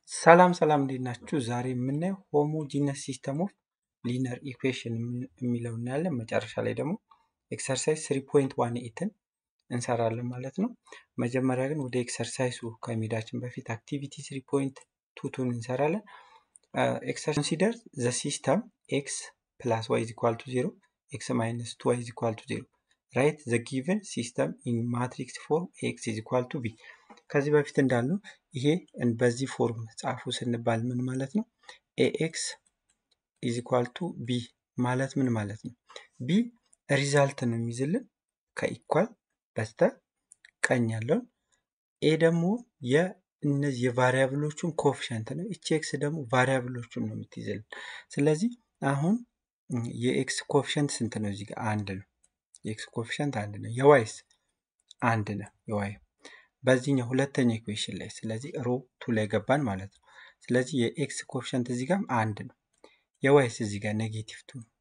ሰላም ሰላም እንዴት ናችሁ? ዛሬ የምናየው ሆሞጂነስ ሲስተም ኦፍ ሊነር ኢኩዌሽን የሚለው እናያለን። መጨረሻ ላይ ደግሞ ኤክሰርሳይዝ ስሪ ፖይንት ዋን ኤትን እንሰራለን ማለት ነው። መጀመሪያ ግን ወደ ኤክሰርሳይሱ ከመሄዳችን በፊት አክቲቪቲ ስሪ ፖይንት ቱቱን እንሰራለን። ኤክሰርሳይዝ ኮንሲደር ዘ ሲስተም ኤክስ ፕላስ ዋይ ኢዝ ኢኳል ቱ ዜሮ ኤክስ ማይነስ ቱ ዋይ ኢዝ ኢኳል ቱ ዜሮ ራይት ዘ ጊቨን ሲስተም ኢን ማትሪክስ ፎርም ኤክስ ኢዝ ኢኳል ቱ ቢ ከዚህ በፊት እንዳልነው ይሄ በዚህ ፎርም ጻፉ ስንባል ምን ማለት ነው? ኤኤክስ ኢዝ ኢኳል ቱ ቢ ማለት ምን ማለት ነው? ቢ ሪዛልት ነው የሚይዝልን ከኢኳል በስተ ቀኝ ያለውን፣ ኤ ደግሞ የእነዚህ የቫሪያብሎቹን ኮፊሸንት ነው። እቺ ኤክስ ደግሞ ቫሪያብሎቹን ነው የምትይዝልን። ስለዚህ አሁን የኤክስ ኮፊሸንት ስንት ነው? እዚህ ጋር አንድ ነው። የኤክስ ኮፊሸንት አንድ ነው። የዋይስ አንድ ነው። የዋይ በዚህኛው ሁለተኛ ኢኩዌሽን ላይ ስለዚህ ሮ ቱ ላይ ገባን ማለት ነው። ስለዚህ የኤክስ ኮፊሸንት እዚህ ጋር አንድ ነው። የዋይስ እዚህ ጋር ኔጌቲቭ ቱ ነው።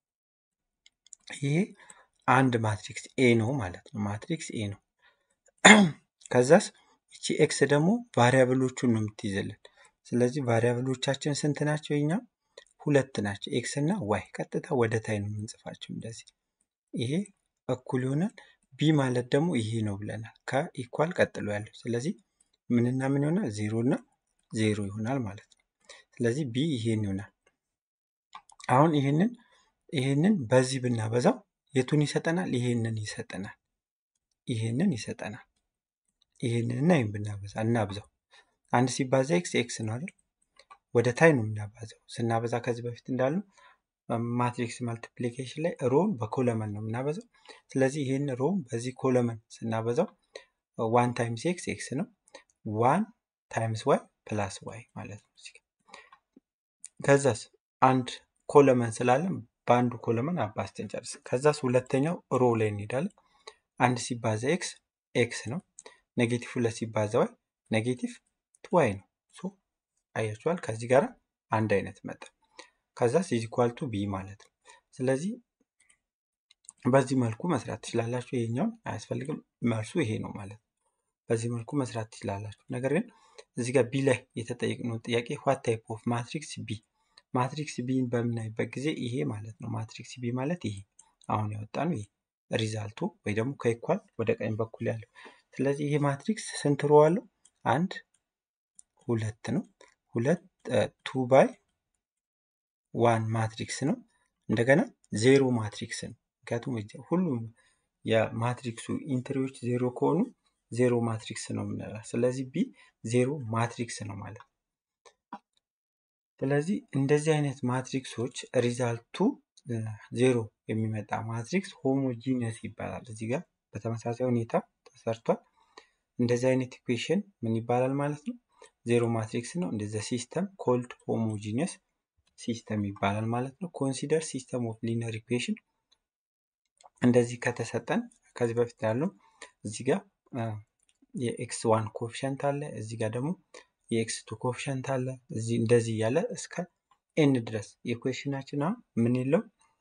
ይሄ አንድ ማትሪክስ ኤ ነው ማለት ነው። ማትሪክስ ኤ ነው። ከዛስ እቺ ኤክስ ደግሞ ቫሪያብሎቹን ነው የምትይዝልን። ስለዚህ ቫሪያብሎቻችን ስንት ናቸው? የኛ ሁለት ናቸው። ኤክስ እና ዋይ ቀጥታ ወደ ታይ ነው የምንጽፋቸው እንደዚህ። ይሄ እኩል ይሆናል ቢ ማለት ደግሞ ይሄ ነው ብለናል። ከኢኳል ቀጥሎ ያለው ስለዚህ ምንና ምን ይሆናል? ዜሮ እና ዜሮ ይሆናል ማለት ነው። ስለዚህ ቢ ይሄን ይሆናል። አሁን ይሄንን ይሄንን በዚህ ብናበዛው የቱን ይሰጠናል? ይሄንን ይሰጠናል። ይሄንን ይሰጠናል። ይሄንን እና ይሄን ብናበዛ እናብዛው። አንድ ሲባዛ ኤክስ ኤክስ ነው አይደል? ወደ ታይ ነው የምናባዛው። ስናበዛ ከዚህ በፊት እንዳሉ ማትሪክስ መልቲፕሊኬሽን ላይ ሮን በኮለመን ነው የምናበዛው። ስለዚህ ይህን ሮን በዚህ ኮለመን ስናበዛው ዋን ታይምስ ኤክስ ኤክስ ነው። ዋን ታይምስ ዋይ ፕላስ ዋይ ማለት ነው። እዚህ ከዛስ አንድ ኮለመን ስላለን በአንዱ ኮለመን አባዝተን ጨርስ። ከዛስ ሁለተኛው ሮ ላይ እንሄዳለን። አንድ ሲባዛ ኤክስ ኤክስ ነው። ኔጌቲቭ ሁለት ሲባዛ ዋይ ኔጌቲቭ ቱ ዋይ ነው። ሶ አያችኋል ከዚህ ጋር አንድ አይነት መጠ ከዛ ኢኳል ቱ ቢ ማለት ነው። ስለዚህ በዚህ መልኩ መስራት ትችላላችሁ። ይሄኛውን አያስፈልግም፣ መልሱ ይሄ ነው ማለት ነው። በዚህ መልኩ መስራት ትችላላችሁ። ነገር ግን እዚህ ጋር ቢ ላይ የተጠየቅነው ጥያቄ ዋት ታይፕ ኦፍ ማትሪክስ ቢ፣ ማትሪክስ ቢን በምናይበት ጊዜ ይሄ ማለት ነው። ማትሪክስ ቢ ማለት ይሄ አሁን ያወጣ ነው። ይሄ ሪዛልቱ ወይ ደግሞ ከኢኳል ወደ ቀኝ በኩል ያለው። ስለዚህ ይሄ ማትሪክስ ስንት ሮ አለው? አንድ ሁለት ነው። ሁለት ቱ ባይ ዋን ማትሪክስ ነው። እንደገና ዜሮ ማትሪክስ ነው። ምክንያቱም ሁሉም የማትሪክሱ ኢንትሪዎች ዜሮ ከሆኑ ዜሮ ማትሪክስ ነው የምንለው። ስለዚህ ቢ ዜሮ ማትሪክስ ነው ማለት ነው። ስለዚህ እንደዚህ አይነት ማትሪክሶች ሪዛልቱ ዜሮ የሚመጣ ማትሪክስ ሆሞጂነስ ይባላል። እዚህ ጋር በተመሳሳይ ሁኔታ ተሰርቷል። እንደዚህ አይነት ኢኩዌሽን ምን ይባላል ማለት ነው? ዜሮ ማትሪክስ ነው። እንደዚ ሲስተም ኮልድ ሆሞጂነስ ሲስተም ይባላል ማለት ነው። ኮንሲደር ሲስተም ኦፍ ሊነር ኢኩዌሽን እንደዚህ ከተሰጠን ከዚህ በፊት ያለው እዚህ ጋር የኤክስ ዋን ኮፊሸንት አለ፣ እዚህ ጋር ደግሞ የኤክስ ቱ ኮፊሸንት አለ። እዚህ እንደዚህ እያለ እስከ ኤን ድረስ ኢኩዌሽናችን አሁን ምን የለው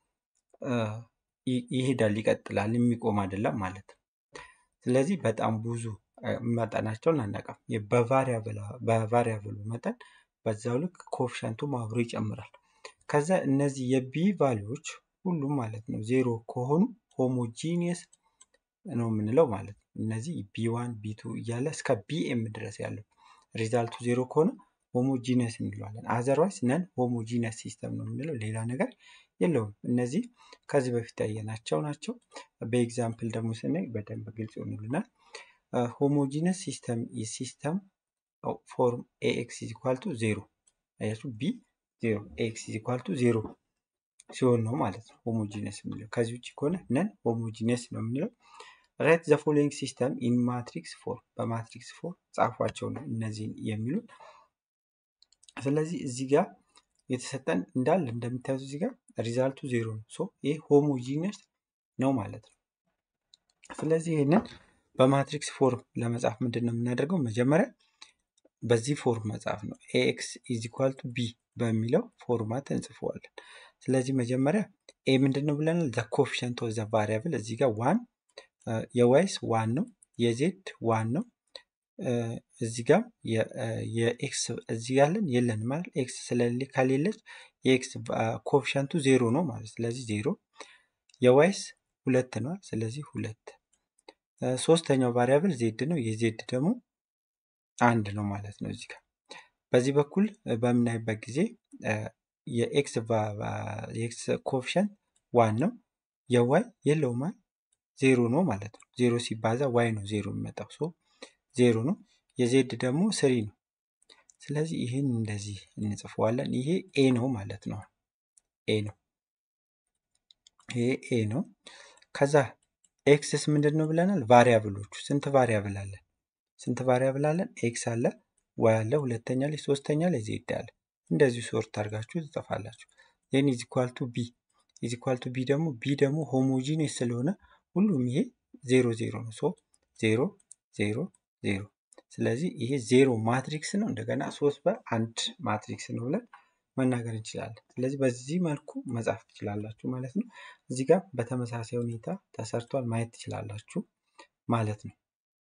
ይሄዳል፣ ይቀጥላል፣ የሚቆም አይደለም ማለት ነው። ስለዚህ በጣም ብዙ መጠናቸውን አናውቅም። በቫሪያብሉ መጠን በዛው ልክ ኮፊሸንቱም አብሮ ይጨምራል። ከዛ እነዚህ የቢ ቫሊዎች ሁሉም ማለት ነው ዜሮ ከሆኑ ሆሞጂኒየስ ነው የምንለው ማለት ነው። እነዚህ ቢ ዋን ቢ ቱ እያለ እስከ ቢኤም ድረስ ያለው ሪዛልቱ ዜሮ ከሆነ ሆሞጂኒየስ እንለዋለን። አዘርዋይስ ነን ሆሞጂኒየስ ሲስተም ነው የምንለው ሌላ ነገር የለውም። እነዚህ ከዚህ በፊት ያየናቸው ናቸው። በኤግዛምፕል ደግሞ ስናይ በደንብ ግልጽ ይሆኑልናል። ሆሞጂነስ ሲስተም ሲስተም ፎርም ኤኤክስ ኢዝ ኢኳል ቱ ዜሮ አያችሁ፣ ቢ ዜሮ ኤክስ ኢዝ ኢኳል ቱ ዜሮ ሲሆን ነው ማለት ነው ሆሞጂነስ የምንለው። ከዚህ ውጭ ከሆነ ነን ሆሞጂነስ ነው የምንለው። ራይት ዘ ፎሎዊንግ ሲስተም ኢን ማትሪክስ ፎር በማትሪክስ ፎር ጻፏቸው ነው እነዚህን የሚሉት። ስለዚህ እዚህ ጋር የተሰጠን እንዳለ እንደምታዩት እዚህ ጋር ሪዛልቱ ዜሮ ነው። ሶ ይህ ሆሞጂነስ ነው ማለት ነው። ስለዚህ ይህንን በማትሪክስ ፎርም ለመጻፍ ምንድን ነው የምናደርገው? መጀመሪያ በዚህ ፎርም መጻፍ ነው። ኤክስ ኢዝ ኢኳል ቱ ቢ በሚለው ፎርማት እንጽፈዋለን። ስለዚህ መጀመሪያ ኤ ምንድን ነው ብለናል? ዘ ኮፊሸንት ኦፍ ዘ ቫሪያብል እዚህ ጋር ዋን የዋይስ ዋን ነው፣ የዜድ ዋን ነው፣ እዚህ ጋር የኤክስ እዚህ ያለን የለን ማለት ኤክስ ስለሌለ ከሌለች የኤክስ ኮፊሸንቱ ዜሮ ነው ማለት ስለዚህ ዜሮ የዋይስ ሁለት ነው ስለዚህ ሁለት ሶስተኛው ቫሪያብል ዜድ ነው የዜድ ደግሞ አንድ ነው ማለት ነው እዚህ ጋር በዚህ በኩል በምናይበት ጊዜ የኤክስ የኤክስ ኮፊሸንት ዋን ነው የዋይ የለውም ማለት ዜሮ ነው ማለት ነው ዜሮ ሲባዛ ዋይ ነው ዜሮ የሚመጣው ሶ ዜሮ ነው የዜድ ደግሞ ስሪ ነው ስለዚህ ይህን እንደዚህ እንጽፈዋለን ይሄ ኤ ነው ማለት ነው ኤ ነው ይሄ ኤ ነው ከዛ ኤክስስ ምንድን ነው ብለናል ቫሪያብሎቹ ስንት ቫሪያብል አለን ስንት ቫሪያብል አለን ኤክስ አለ ዋይ አለ ሁለተኛ ላይ ሶስተኛ ላይ ዜድ አለ እንደዚሁ ሶርት አድርጋችሁ ትጽፋላችሁ ዜን ኢዝ ኢኳል ቱ ቢ ኢዝ ኢኳል ቱ ቢ ደግሞ ቢ ደግሞ ሆሞጂኒየስ ስለሆነ ሁሉም ይሄ ዜሮ ዜሮ ነው ሶ ዜሮ ዜሮ ዜሮ ስለዚህ ይሄ ዜሮ ማትሪክስ ነው እንደገና ሶስት በአንድ ማትሪክስ ነው ብለን መናገር እንችላለን ስለዚህ በዚህ መልኩ መጻፍ ትችላላችሁ ማለት ነው እዚህ ጋር በተመሳሳይ ሁኔታ ተሰርቷል ማየት ትችላላችሁ ማለት ነው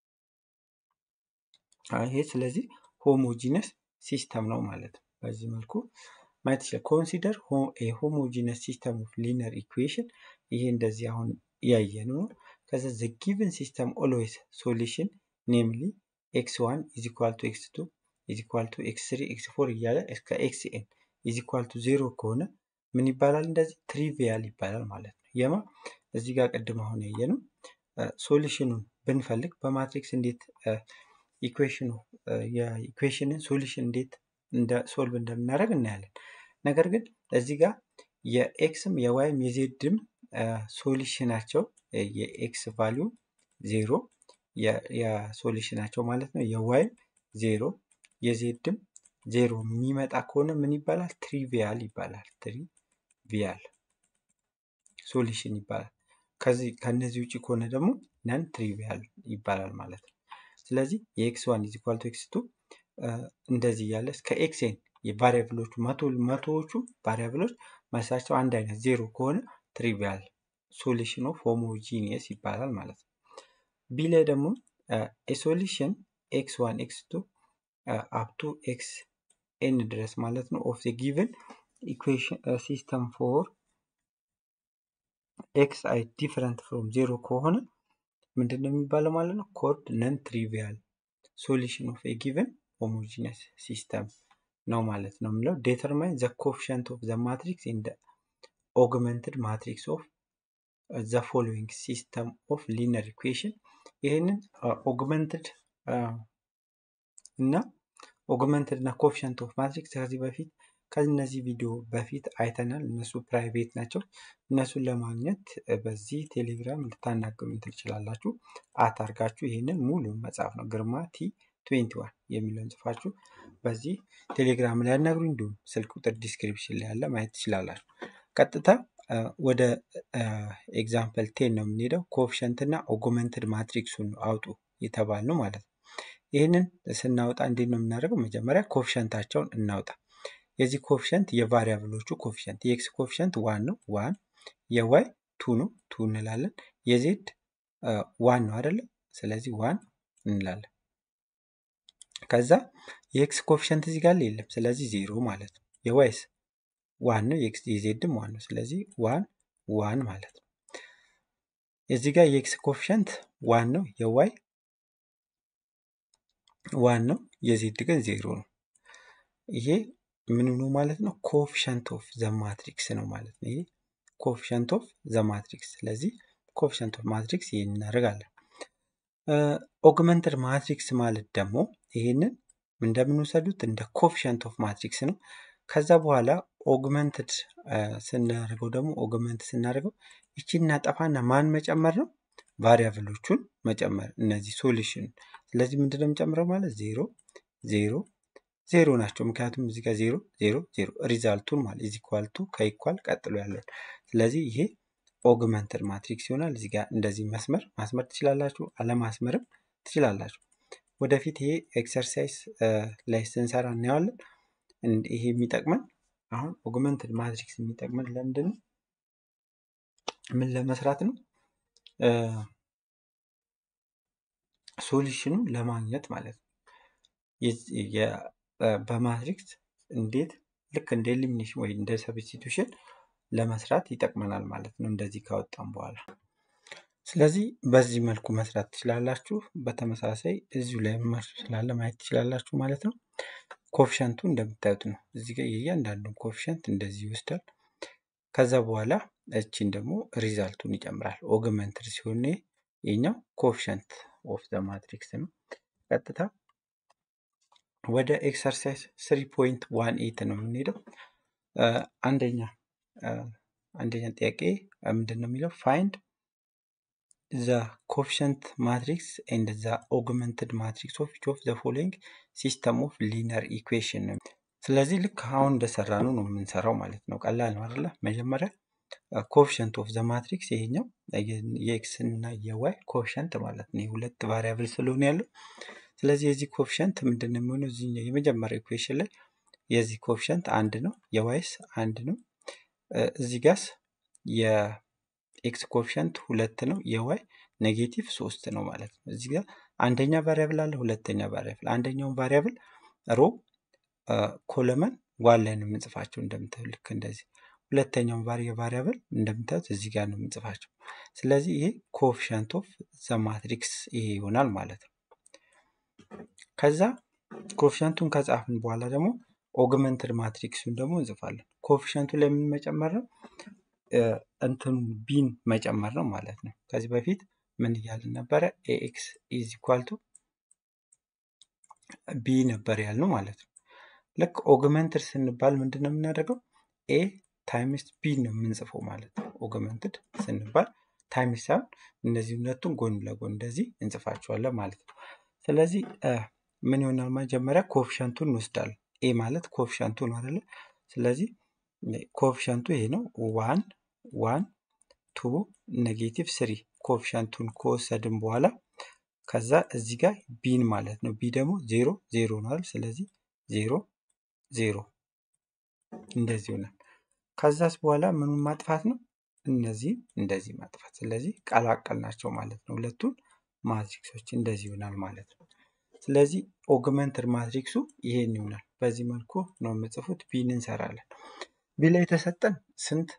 ይሄ ስለዚህ ሆሞጂነስ ሲስተም ነው ማለት ነው በዚህ መልኩ ማየት ይችላል ኮንሲደር ሆሞጂነስ ሲስተም ኦፍ ሊነር ኢኩዌሽን ይሄ እንደዚህ አሁን ያየ ነው ከዛ ዘ ጊቨን ሲስተም ኦልዌይስ ሶሉሽን ኔምሊ ኤክስ ዋን ኢዝ ኢኳል ቱ ኤክስ ቱ ኢዝ ኢኳል ቱ ኤክስ ስሪ ኤክስ ፎር እያለ እስከ ኤክስ ኤን ኢዝ ኢኳል ቱ ዜሮ ከሆነ ምን ይባላል እንደዚህ ትሪቪያል ይባላል ማለት ነው የማ እዚህ ጋር ቅድም አሁን ያየ ነው ሶሉሽኑን ብንፈልግ በማትሪክስ እንዴት ኢኩዌሽኑ የኢኩዌሽንን ሶሉሽን እንዴት እንደ ሶልቭ እንደምናደርግ እናያለን ነገር ግን እዚህ ጋር የኤክስም የዋይም የዜድም ሶሉሽናቸው የኤክስ ቫሊዩ ዜሮ የሶሉሽናቸው ማለት ነው የዋይም ዜሮ የዜድም ዜሮ የሚመጣ ከሆነ ምን ይባላል ትሪቪያል ይባላል ትሪቪያል ሶሉሽን ይባላል ከዚህ ከነዚህ ውጭ ከሆነ ደግሞ ነን ትሪቪያል ይባላል ማለት ነው ስለዚህ የኤክስ ዋን ኢዝ ኢኳል ቱ ኤክስ ቱ እንደዚህ እያለ እስከ ኤክስኤን የቫሪያብሎቹ መቶዎቹ ቫሪያብሎች መልሳቸው አንድ አይነት ዜሮ ከሆነ ትሪቪያል ሶሉሽን ኦፍ ሆሞጂኒየስ ይባላል ማለት ነው ቢ ላይ ደግሞ ሶሉሽን ኤክስ ዋን ኤክስ ቱ አፕቱ ኤክስ ኤን ድረስ ማለት ነው ኦፍ ጊቨን ኢኩዌሽን ሲስተም ፎር ኤክስ አይ ዲፈረንት ፍሮም ዜሮ ከሆነ ምንድን ነው የሚባለው ማለት ነው ኮርድ ነን ትሪቪያል ሶሉሽን ኦፍ ጊቨን ሆሞጂነስ ሲስተም ነው ማለት ነው የምለው ዴተርማይን ዘ ኮፊሽንት ኦፍ ዘ ማትሪክስ ኢን ኦግመንትድ ማትሪክስ ኦፍ ዘ ፎሎዊንግ ሲስተም ኦፍ ሊነር ኢኩዌሽን ይህንን ኦግመንትድ እና ኦግመንትድ እና ኮፊሽንት ኦፍ ማትሪክስ ከዚህ በፊት ከእነዚህ ቪዲዮ በፊት አይተናል እነሱ ፕራይቬት ናቸው እነሱን ለማግኘት በዚህ ቴሌግራም ልታናገሩ ትችላላችሁ አታርጋችሁ ይህንን ሙሉ መጽሐፍ ነው ግርማ ቲ 21 የሚለውን ጽፋችሁ በዚህ ቴሌግራም ላይ ያናግሩ እንዲሁም ስልክ ቁጥር ዲስክሪፕሽን ላይ ያለ ማየት ትችላላችሁ ቀጥታ ወደ ኤግዛምፕል ቴን ነው የምንሄደው ኮፊሸንት እና ኦጉመንትድ ማትሪክሱን አውጡ የተባል ነው ማለት ነው ይህንን ስናወጣ እንዴት ነው የምናደርገው መጀመሪያ ኮፊሸንታቸውን እናውጣ የዚህ ኮፊሸንት የቫሪያብሎቹ ኮፊሸንት የኤክስ ኮፊሸንት ዋን ነው ዋን የዋይ ቱ ነው ቱ እንላለን የዜድ ዋን ነው አይደለም ስለዚህ ዋን እንላለን ከዛ የኤክስ ኮፊሸንት እዚህ ጋር የለም ስለዚህ ዜሮ ማለት ነው የዋይስ ዋን ነው የዜድም ዋን ነው ስለዚህ ዋን ዋን ማለት ነው እዚህ ጋር የኤክስ ኮፊሸንት ዋን ነው የዋይ ዋን ነው የዜድ ግን ዜሮ ነው ይሄ ምን ነው ማለት ነው ኮፊሸንት ኦፍ ዘ ማትሪክስ ነው ማለት ነው ይሄ ኮፊሸንት ኦፍ ዘ ማትሪክስ ስለዚህ ኮፊሸንት ኦፍ ማትሪክስ ይህን እናደርጋለን ኦግመንትድ ማትሪክስ ማለት ደግሞ ይህንን እንደምንወሰዱት እንደ ኮፊሸንት ኦፍ ማትሪክስ ነው ከዛ በኋላ ኦግመንትድ ስናደርገው ደግሞ ኦግመንት ስናደርገው ይቺ እናጠፋና ማን መጨመር ነው ቫሪያብሎቹን መጨመር እነዚህ ሶሉሽን ስለዚህ ምንድነው የምጨምረው ማለት ዜሮ ዜሮ ዜሮ ናቸው ምክንያቱም እዚህ ጋር ዜሮ ዜሮ ዜሮ ሪዛልቱን ማለት ኢዝ ኢኳል ቱ ከኢኳል ቀጥሎ ያለውን ስለዚህ ይሄ ኦግመንትድ ማትሪክስ ይሆናል እዚህ ጋር እንደዚህ መስመር ማስመር ትችላላችሁ አለማስመርም ትችላላችሁ ወደፊት ይሄ ኤክሰርሳይዝ ላይ ስንሰራ እናየዋለን ይሄ የሚጠቅመን አሁን ኦግመንትድ ማትሪክስ የሚጠቅመን ለምንድን ነው ምን ለመስራት ነው ሶሉሽኑን ለማግኘት ማለት ነው። የዚህ የ- በ- በማትሪክስ እንዴት ልክ እንደ ኤሊሚኔሽን ወይ እንደ ሰብስቲቱሽን ለመስራት ይጠቅመናል ማለት ነው። እንደዚህ ካወጣም በኋላ ስለዚህ በዚህ መልኩ መስራት ትችላላችሁ። በተመሳሳይ እዚሁ ላይ መልሱ ስላለ ማየት ትችላላችሁ ማለት ነው። ኮፊሸንቱ እንደምታዩት ነው። እዚህ ጋር የእያንዳንዱን ኮፊሸንት እንደዚህ ይወስዳል። ከዛ በኋላ እቺን ደግሞ ሪዛልቱን ይጨምራል። ኦግመንትድ ሲሆን ይሄ የኛው ኮፊሸንት ኦፍ ዘ ማትሪክስ ነው። ቀጥታ ወደ ኤክሰርሳይዝ ስሪ ፖይንት ዋን ኤት ነው የምንሄደው። አ፣ አንደኛ አ፣ አንደኛ ጥያቄ አ፣ ምንድን ነው የሚለው ፋይንድ ዘ ኮፊሸንት ማትሪክስ ኤንድ ዘ ኦግመንትድ ማትሪክስ ኦፍ ኢች ኦፍ ዘ ፎሎዊንግ ሲስተም ኦፍ ሊነር ኢኩዌሽን ነው። ስለዚህ ልክ አሁን እንደሰራ ነው ነው የምንሰራው ማለት ነው። ቀላል ነው አይደለ? መጀመሪያ ኮፊሸንት ኦፍ ዘ ማትሪክስ ይሄኛው የኤክስ እና የዋይ ኮፊሸንት ማለት ነው። የሁለት ቫሪያብል ስለሆነ ያለው ስለዚህ የዚህ ኮፊሸንት ምንድን ነው የሚሆነው? እዚህኛው የመጀመሪያ ኢኩዌሽን ላይ የዚህ ኮፊሸንት አንድ ነው፣ የዋይስ አንድ ነው። እ፣ እዚህ ጋስ የኤክስ ኮፊሸንት ሁለት ነው፣ የዋይ ኔጌቲቭ ሶስት ነው ማለት ነው። እዚህ ጋር አንደኛ ቫሪያብል አለ፣ ሁለተኛ ቫሪያብል። አንደኛውን ቫሪያብል ሮ ኮለመን ዋን ላይ ነው የምንጽፋቸው እንደምታዩት ልክ እንደዚህ። ሁለተኛውን ቫሪያብል እንደምታዩት እዚህ ጋር ነው የምንጽፋቸው። ስለዚህ ይሄ ኮፊሸንት ኦፍ ዘ ማትሪክስ ይሄ ይሆናል ማለት ነው። ከዛ ኮፊሸንቱን ከጻፍን በኋላ ደግሞ ኦግመንትድ ማትሪክሱን ደግሞ እንጽፋለን። ኮፊሸንቱ ላይ ምን መጨመር ነው? እ፣ እንትኑ ቢን መጨመር ነው ማለት ነው። ከዚህ በፊት ምን እያልን ነበረ? ኤኤክስ ኢዝ ኢኳል ቱ ቢ ነበር ያልነው ማለት ነው። ልክ ኦግመንትድ ስንባል ምንድን ነው የምናደርገው? ኤ ታይምስ ቢ ነው የምንጽፈው ማለት ነው። ኦግመንትድ ስንባል ታይምስ ሳይሆን እነዚህ ሁለቱን ጎን ለጎን እንደዚህ እንጽፋቸዋለን ማለት ነው። ስለዚህ እ፣ ምን ይሆናል? መጀመሪያ ኮፊሸንቱን እንወስዳለን። ኤ ማለት ኮፊሸንቱ ነው አይደለ? ስለዚህ ኮፊሸንቱ ይሄ ነው። ዋን ዋን ቱ ኔጌቲቭ ስሪ ኮፊሸንቱን ከወሰድን በኋላ ከዛ እዚህ ጋር ቢን ማለት ነው። ቢ ደግሞ ዜሮ ዜሮ ነው አይደል? ስለዚህ ዜሮ ዜሮ እንደዚህ ይሆናል። ከዛስ በኋላ ምኑን ማጥፋት ነው? እነዚህ እንደዚህ ማጥፋት። ስለዚህ ቀላቀል ናቸው ማለት ነው። ሁለቱን ማትሪክሶች እንደዚህ ይሆናል ማለት ነው። ስለዚህ ኦግመንትድ ማትሪክሱ ይሄን ይሆናል። በዚህ መልኩ ነው የምጽፉት። ቢን እንሰራለን። ቢ ላይ የተሰጠን ስንት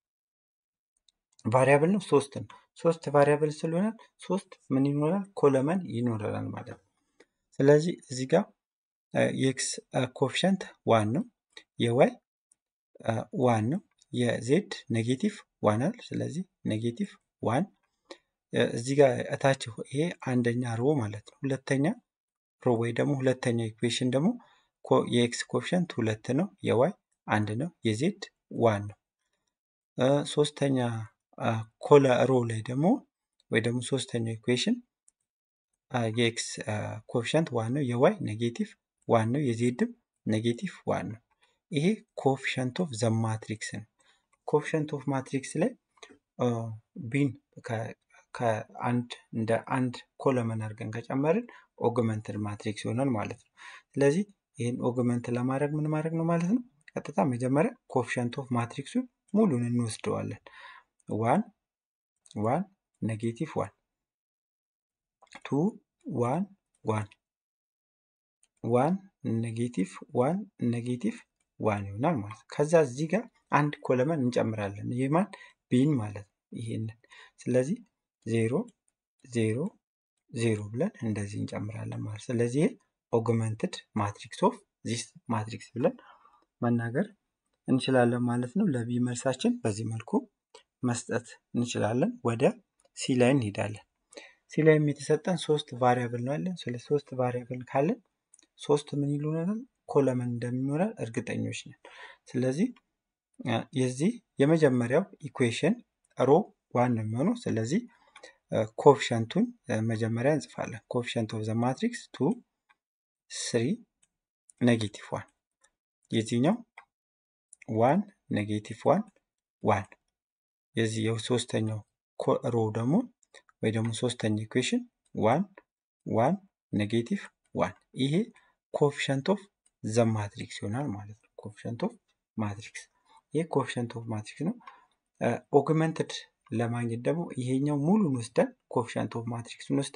ቫሪያብል ነው? ሶስት ነው። ሶስት ቫሪያብል ስለሆነ ሶስት ምን ይኖራል? ኮለመን ይኖረናል ማለት ነው። ስለዚህ እዚህ ጋር የኤክስ ኮፊሸንት ዋን ነው፣ የዋይ ዋን ነው፣ የዜድ ኔጌቲቭ ዋን አለ። ስለዚህ ኔጌቲቭ ዋን እዚህ ጋር እታች ይሄ አንደኛ ሮ ማለት ነው። ሁለተኛ ሮ ወይ ደግሞ ሁለተኛ ኢኩዌሽን ደግሞ ኮ- የኤክስ ኮፊሸንት ሁለት ነው፣ የዋይ አንድ ነው፣ የዜድ ዋን ነው። እ፣ ሶስተኛ አ፣ ኮለ ሮ ላይ ደግሞ ወይ ደግሞ ሶስተኛው ኢኩዌሽን የኤክስ ኮፊሸንት ዋን ነው፣ የዋይ ኔጌቲቭ ዋን ነው፣ የዜድም ኔጌቲቭ ዋን ነው። ይሄ ኮፊሸንት ኦፍ ዘ ማትሪክስ ነው። ኮፊሸንት ኦፍ ማትሪክስ ላይ አ፣ ቢን ከ- ከአንድ እንደ አንድ ኮለመን አድርገን ከጨመርን ኦግመንትድ ማትሪክስ ይሆናል ማለት ነው። ስለዚህ ይህን ኦግመንት ለማድረግ ምን ማድረግ ነው ማለት ነው? ቀጥታ መጀመሪያ ኮፊሸንት ኦፍ ማትሪክሱን ሙሉን እንወስደዋለን። ዋን ዋን ኔጌቲቭ ዋን ቱ ዋን ዋን ዋን ኔጌቲቭ ዋን ኔጌቲቭ ዋን ይሆናል ማለት ነው። ከዛ እዚህ ጋር አንድ ኮለመን እንጨምራለን። ይህ ማን ቢን ማለት ነው። ይሄንን ስለዚህ ዜሮ ዜሮ ዜሮ ብለን እንደዚህ እንጨምራለን ማለት ነው። ስለዚህ ይሄ ኦግመንትድ ማትሪክስ ኦፍ ዚስ ማትሪክስ ብለን መናገር እንችላለን ማለት ነው። ለቢ መልሳችን በዚህ መልኩ መስጠት እንችላለን። ወደ ሲ ላይ እንሄዳለን። ሲ ላይም የተሰጠን ሶስት ቫሪያብል ነው ያለን። ስለ ሶስት ቫሪያብል ካለን ሶስት ምን ይሉናል? ኮለመን እንደሚኖረን እርግጠኞች ነን። ስለዚህ አ፣ የዚህ የመጀመሪያው ኢኩዌሽን ሮ ዋን ነው የሚሆነው። ስለዚህ ኮፊሸንቱን መጀመሪያ እንጽፋለን። ኮፊሸንት ኦፍ ዘ ማትሪክስ ቱ ስሪ ኔጌቲቭ ዋን የዚህኛው ዋን ኔጌቲቭ ዋን ዋን የዚህ የሶስተኛው ሮ ደግሞ ወይ ደግሞ ሶስተኛ ኢኩዌሽን ዋን ዋን ኔጌቲቭ ዋን ይሄ ኮፊሸንት ኦፍ ዘ ማትሪክስ ይሆናል ማለት ነው። ኮፊሸንት ኦፍ ማትሪክስ ይሄ ኮፊሸንት ኦፍ ማትሪክስ ነው። ኦግመንትድ ለማግኘት ደግሞ ይሄኛው ሙሉን ወስደን ኮፊሸንት ኦፍ ማትሪክስን ወስደን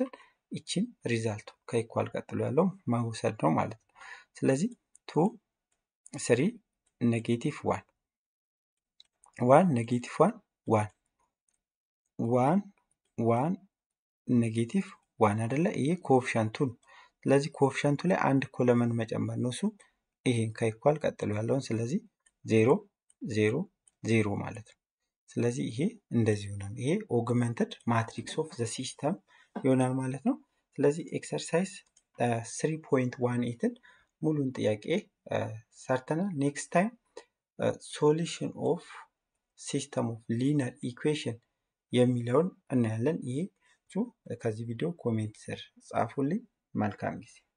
ይችን ሪዛልቱ ከኢኳል ቀጥሎ ያለው መውሰድ ነው ማለት ነው። ስለዚህ ቱ ስሪ ኔጌቲቭ ዋን ዋን ኔጌቲቭ ዋን ዋን ዋን ዋን ኔጌቲቭ ዋን አይደለ? ይሄ ኮፍሸንቱ ነው። ስለዚህ ኮፍሸንቱ ላይ አንድ ኮለመን መጨመር ነው። እሱ ይሄን ከኢኳል ቀጥሎ ያለውን ስለዚህ ዜሮ ዜሮ ዜሮ ማለት ነው። ስለዚህ ይሄ እንደዚህ ይሆናል። ይሄ ኦግመንትድ ማትሪክስ ኦፍ ዘ ሲስተም ይሆናል ማለት ነው። ስለዚህ ኤክሰርሳይዝ ስሪ ፖይንት ዋን ኤትን ሙሉን ጥያቄ ሰርተናል። ኔክስት ታይም ሶሉሽን ኦፍ ሲስተም ኦፍ ሊነር ኢኩዌሽን የሚለውን እናያለን። ይሄ ከዚህ ቪዲዮ ኮሜንት ስር ጻፉልኝ። መልካም ጊዜ